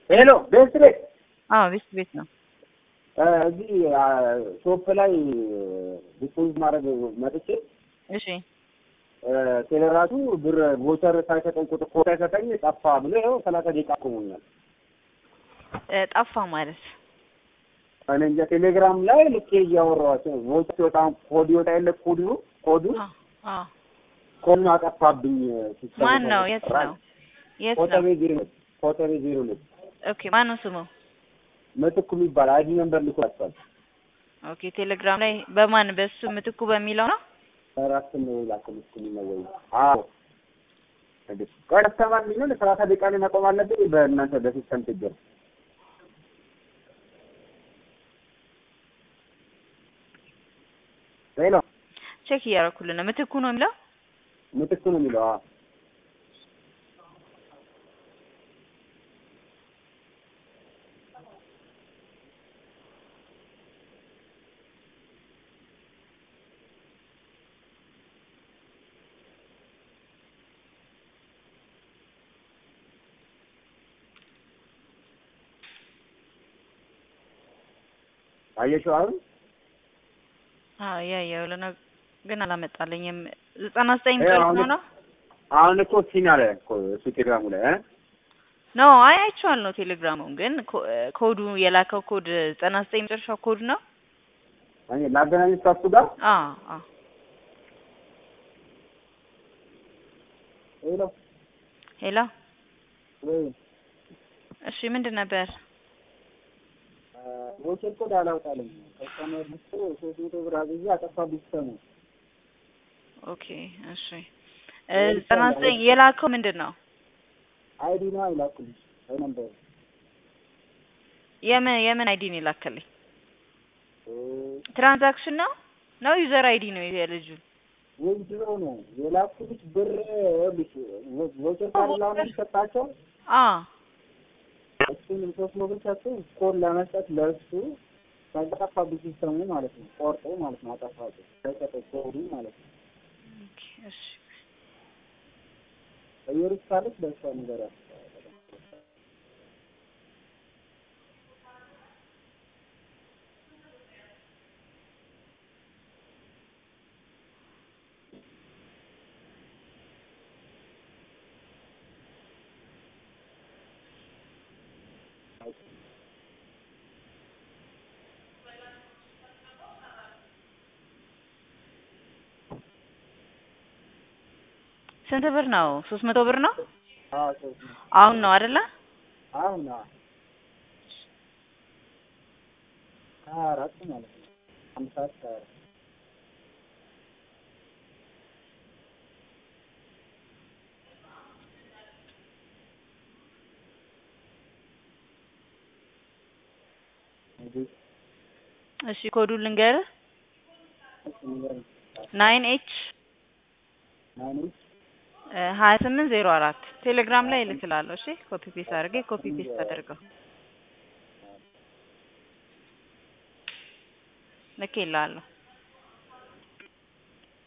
ሄሎ ቤት ቤት አዎ ቤት ቤት ነው። እዚህ ሾፕ ላይ ዲፖዚት ማድረግ መጥቼ እሺ ቴሌራቱ ብር ቮቸር ሳይሰጠኝ ቁጥር ኮድ ሳይሰጠኝ ጠፋ ብሎ ይኸው ሰላሳ ደቂቃ ቆሞኛል። እ ጠፋ ማለት እኔ እንጃ ቴሌግራም ላይ ልኬ እያወራኋቸው ቮቸር ሲወጣ ኮድ ይወጣ የለ ኮድ ነው ኮዱ አዎ አዎ። ኮዱን አጠፋብኝ። ሲስተሙ ማን ነው? የት ራይ- ነው? የት ነው? ኮተቤ ዜሮ ሁለት ኮተቤ ዜሮ ሁለት ኦኬ ማን ነው ስሙ? ምትኩ የሚባል አይዲ ነምበር ልኮላቸዋል። ኦኬ ቴሌግራም ላይ በማን በሱ ምትኩ በሚለው ነው? ራስ ነው ላከልኩኝ ነው ወይ? አዎ እንዴ ቆይ አስተማሪ ነው ለሰላሳ ደቂቃ ላይ መቆም አለብኝ። በእናንተ በሲስተም ችግር ሄሎ ቼክ እያደረኩልን ነው። ምትኩ ነው የሚለው? ምትኩ ነው የሚለው። አዎ አየሽው አሁን አዎ ያየው ለነ ግን አላመጣልኝም። ዘጠና ዘጠኝ ይኸው ጨርስ አሁን ነው ነው? አሁን እኮ ሲና ላይ እኮ እሱ ቴሌግራሙ ላይ እ ኖ አይ አይቼዋለሁ ቴሌግራሙን ግን ኮ- ኮዱ የላከው ኮድ ዘጠና ዘጠኝ መጨረሻው ኮድ ነው? እኔ ላገናኝሽ ከእሱ ጋር አዎ አዎ ሄሎ ሄሎ ወይ እሺ ምንድን ነበር? ቮቸር ኮድ አላውጣልም ከስተመር ልስቶ ሶስት መቶ ብር አግዤ አጠፋብኝ ሲስተሙ ኦኬ እሺ እ ዘጠና ዘጠኝ የላከው ምንድን ነው? አይዲ ነው አይላኩልሽ አይ ነበር የምን የምን አይዲ ነው የላከልኝ? ትራንዛክሽን ነው ነው ዩዘር አይዲ ነው የልጁ? ወንድሮ ነው የላኩልሽ ብር ይኸውልሽ ቮቸር ካርድ ላሁን ሰጣቸው አ እሱን ሶስት መቶ ብር ሰጡ ኮድ ለመስጠት ለእሱ ከጠፋብኝ ሲስተሙ ማለት ነው ቆርጦ ማለት ነው አጠፋብኝ ከሰጠኝ ኮዱ ማለት ነው ኦኬ እሺ እየሩስ ካለች በእሷ ነገር ስንት ብር ነው? ሶስት መቶ ብር ነው? አዎ ሶስት ነው አሁን ነው አይደለ? አሁን አዎ ሀያ አራት ማለት ነው አንድ ሰዓት ከሀያ አራት እንግዲህ እሺ ኮዱን ልንገርህ እሱ ነገር ናይን ኤች ናይን ሀያ ስምንት ዜሮ አራት ቴሌግራም ላይ እልክልሃለሁ። እሺ ኮፒ ፔስት አድርጌ ኮፒ ፔስት አድርገው ልኬልሃለሁ።